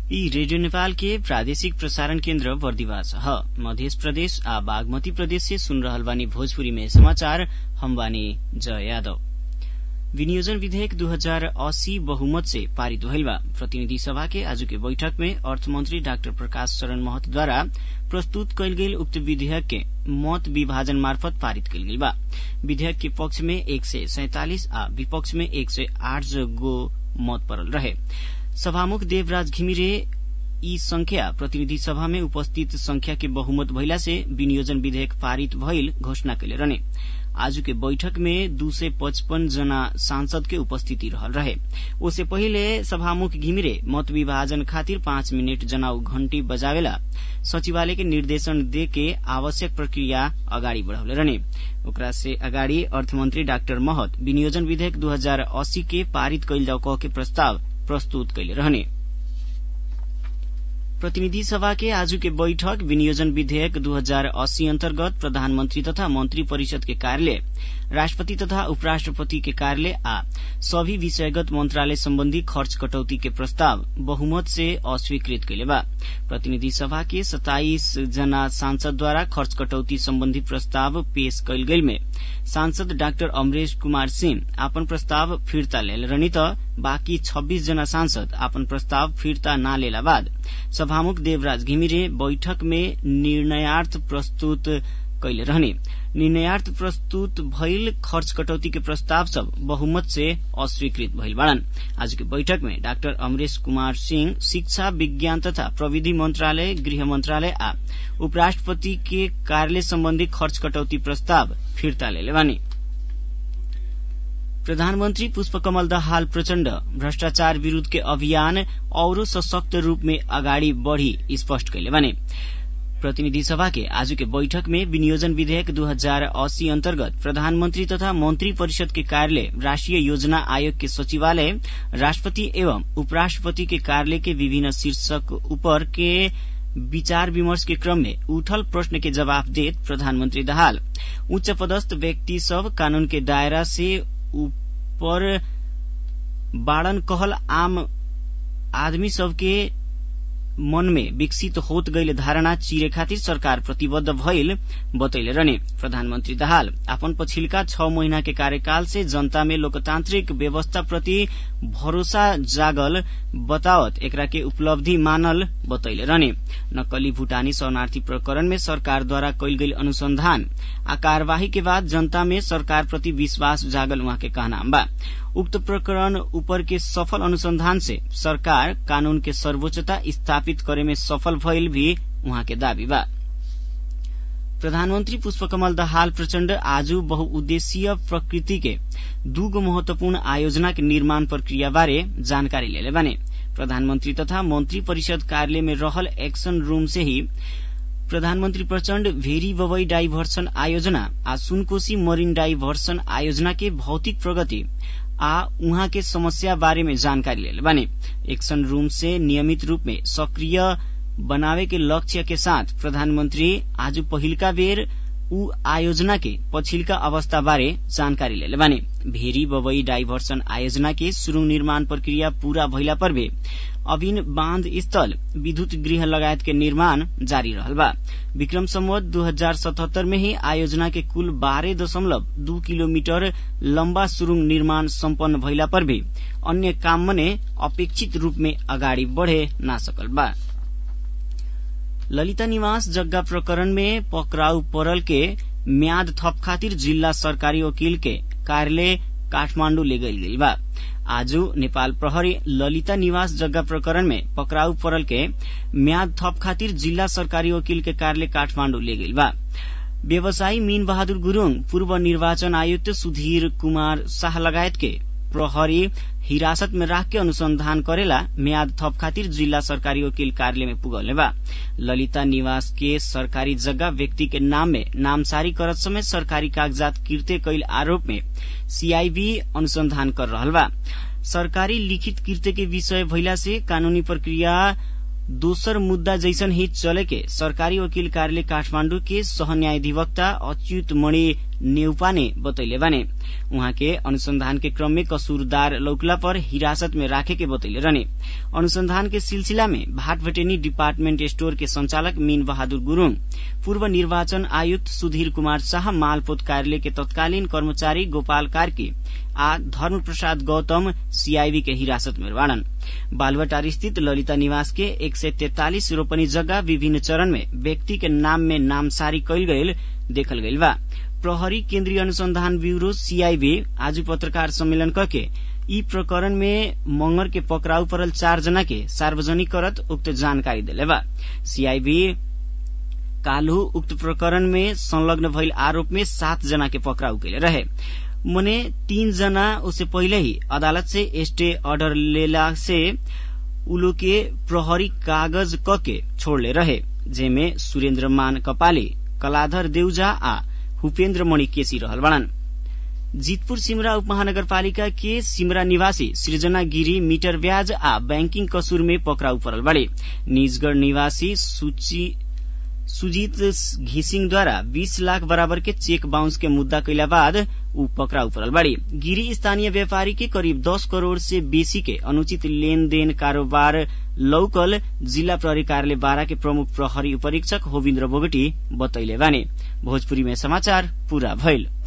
यी रेडियो नेपाल के प्रादेशिक प्रसारण केन्द्र बर्दिवास ह मध्य प्रदेश आ बागमती प्रदेश से सुन रहल बानी भोजपुरी में समाचार हम बानी जय यादव विनियोजन विधेयक 2080 बहुमत से पारित भइल बा प्रतिनिधि सभा के आज के बैठक में अर्थमंत्री डाक्टर प्रकाश शरण महत द्वारा प्रस्तुत कयल गेल उक्त विधेयक के मत विभाजन मार्फत पारित कयल गेल बा विधेयक के पक्ष में एक सय सैंतालिस आ विपक्ष में एक सय आठ गो मत पड़ल रहे सभामुख देवराज घिमिरे यी संख्या प्रतिनिधि सभा में उपस्थित संख्या के बहुमत भइला से विनियोजन विधेयक पारित भइल घोषणा कैले रहने आज के बैठक में दू सय पचपन जना सांसद के उपस्थिति रहल रहे ओसे पहिले सभामुख घिमिरे मत विभाजन खातिर पाँच मिनट जनाउ घण्टी बजावेला सचिवालय के निर्देशन दे के आवश्यक प्रक्रिया अगाडि बढ़ाउले रहने ओकरा से अगाडि अर्थमन्त्री डाक्टर महत विनियोजन विधेयक 2080 के पारित कैल जाऊ कह के प्रस्ताव प्रस्तुत कैले रहने प्रतिनिधि सभा के आज के बैठक विनियोजन विधेयक 2080 अन्तर्गत प्रधानमन्त्री तथा मन्त्री परिषद के कार्यालय राष्ट्रपति तथा उपराष्ट्रपति के कार्यालय आ सभी विषयगत मन्त्रालय सम्बन्धी खर्च कटौती के प्रस्ताव बहुमत से अस्वीकृत कैले बा प्रतिनिधि सभा के सताइस जना सांसदद्वारा खर्च कटौती सम्बन्धी प्रस्ताव पेश कैल गेल में सांसद डाक्टर अमरेश कुमार सिंह आपन प्रस्ताव फिर्ता लेल रहनी त बाँकी छब्बीस जना सांसद आपन प्रस्ताव फिर्ता न लेला बाद सभामुख देवराज घिमिरे बैठक में निर्णयार्थ प्रस्तुत कैले रहने निर्णयार्थ प्रस्तुत भइल खर्च कटौती के प्रस्ताव सब बहुमत से अस्वीकृत भइल बाड़न आज के बैठक में डाक्टर अमरेश कुमार सिंह शिक्षा विज्ञान तथा प्रविधि मंत्रालय गृह मंत्रालय आ उपराष्ट्रपति के कार्यालय सम्बन्धी खर्च कटौती प्रस्ताव फिर्ता लेले बानी प्रधानमन्त्री पुष्पकमल दाहाल प्रचण्ड भ्रष्टाचार विरूद्ध के अभियान औरो सशक्त रूप में अगाडि बढ़ी स्पष्ट कैले बाने प्रतिनिधि सभा के आज के बैठक में विनियोजन विधेयक 2080 अन्तर्गत प्रधानमन्त्री तथा मन्त्री परिषद के कार्यालय राष्ट्रिय योजना आयोग के सचिवालय राष्ट्रपति एवं उपराष्ट्रपति के कार्यालय के विभिन्न शीर्षक ऊपर के विचार विमर्श के क्रम में उठल प्रश्न के जवाब देत प्रधानमन्त्री दाहाल उच्च पदस्थ व्यक्ति सब कानून के दायरा से ऊपर बाड़न कहल आम आदमी सबके मन में विकसित होत गईल धारणा चिरे खातिर सरकार प्रतिबद्ध भइल बतैले रहने प्रधानमन्त्री दाहाल अपन पछिल्का छ महीना के कार्यकाल से जनता में लोकतान्त्रिक व्यवस्था प्रति भरोसा जागल बतावत एकरा के उपलब्धि मानल बतैले रहने नक्कली भूटानी शरणार्थी प्रकरण में सरकारद्वारा कैल गईल अनुसंधान आ कार्यवाही के बाद जनता में सरकार प्रति विश्वास जागल उहाँ के कहना बा उक्त प्रकरण ऊपर के सफल अनुसंधान से सरकार कानून के सर्वोच्चता स्थापित करे में सफल भइल भी उहाँ के दावी बा प्रधानमन्त्री पुष्पकमल दाहाल प्रचण्ड आज बहुउद्देशीय प्रकृति के दूगो महत्वपूर्ण आयोजना के निर्माण प्रक्रिया बारे जानकारी लेले बाने प्रधानमन्त्री तथा मन्त्री परिषद कार्यालय में रहल एक्शन रूम से ही प्रधानमन्त्री प्रचण्ड भेरी बबई डाइभर्सन आयोजना आ सुनकोशी मरीन डाइभर्सन आयोजना के भौतिक प्रगति आ उहाँ के समस्या बारे में जानकारी लेले बाने एक्शन रूम से नियमित रूप में सक्रिय बनावे के लक्ष्य के साथ प्रधानमन्त्री आज पहिलका बेर ऊ आयोजना के पछिल्का अवस्था बारे जानकारी लेले बाने भेरी बबई डाइभर्सन आयोजना के सुरुङ निर्माण प्रक्रिया पूरा भइला पर भी अबिन बाँध स्थल विद्युत गृह लगायत के निर्माण जारी रहल बा विक्रम सम्वत दू हजार सतहत्तर में ही आयोजना के कुल बारह दशमलव दू किलोमीटर लम्बा सुरुङ निर्माण सम्पन्न भइला पर भी अन्य काम मने अपेक्षित रूप में अगाडि बढ़े ना सकल बा ललिता निवास जग्गा प्रकरण में पकड़ाउ परल के म्याद थप खातिर जिल्ला सरकारी वकील के कार्यालय काठमाण्डु ले गई गई बा आज नेपाल प्रहरी ललिता निवास जग्गा प्रकरण में पकड़ाउ परल के म्याद थप खातिर जिल्ला सरकारी वकील के कार्यालय काठमाण्डु ले गई बा व्यवसायी मीन बहादुर गुरूङ पूर्व निर्वाचन आयुक्त सुधीर कुमार शाह लगायत के प्रहरी हिरासत में राख के अनुसंधान करेला म्याद थप खातिर जिल्ला सरकारी वकील कार्यालय में पुगले बा ललिता निवास के सरकारी जगह व्यक्ति के नाम में नामसारी करत समय सरकारी कागजात किर्ते कैल आरोप में सीआईबी अनुसंधान कर रहल बा सरकारी लिखित किर्ते के विषय भइला से कानूनी प्रक्रिया दोसर मुद्दा जैसन ही चले के सरकारी वकील कार्यालय काठमाण्डु के सह न्यायाधिवक्ता अच्युत मणि नेउपाने बतैले बाने उहाँ के अनुसंधान के क्रम में कसूरदार लौकला पर हिरासत में राखे के बतैले रहने अनुसंधान के सिलसिला में भाटभटेनी डिपार्टमेंट स्टोर के संचालक मीन बहादुर गुरूङ पूर्व निर्वाचन आयुक्त सुधीर कुमार शाह मालपोत कार्यालय के तत्कालीन कर्मचारी गोपाल कार्की आ धर्म प्रसाद गौतम सीआईबी के हिरासत में बाड़न बालुवाटार स्थित ललिता निवास के एक सय तेतालिस रोपनी जगह विभिन्न चरण में व्यक्ति के नाम में नामसारी कैल गयल देखल गइल बा प्रहरी केन्द्रीय अनुसंधान ब्यूरो सीआईबी आज पत्रकार सम्मेलन करके यी प्रकरण में मंगर के पकड़ाउ परल चार जना के सार्वजनिक करत उक्त जानकारी दिले बा सीआईबी काल्हु उक्त प्रकरण में संलग्न भइल आरोप में सात जना के पकड़ाउ कैले रहे मने तीन जना उससे पहले ही अदालत से स्टे ऑर्डर लेला से उलो के प्रहरी कागज क के छोड़ले रहे जेमे सुरेन्द्र मान कपाले कलाधर देउजा आ भूपेन्द्र मणि केसी रहल बड़न जीतपुर सिमरा उपमहानगरपालिका के सिमरा निवासी सृजना गिरी मीटर ब्याज आ बैंकिंग कसूर में पकड़ाउ परल बड़े निजगढ़ निवासी सूची सुजीत घिसिङद्वारा 20 लाख बराबर के चेक बाउंस के मुद्दा कैला बाद ऊ पकड़ाउ परल बाड़ी गिरी स्थानीय व्यापारी के करीब 10 करोड़ से बेसी के अनुचित लेनदेन कारोबार लौकल जिल्ला प्रहरी कार्यालय बारा के प्रमुख प्रहरी उपरीक्षक होविन्द्र बोगटी बतैले बाने भोजपुरी में समाचार पूरा भइल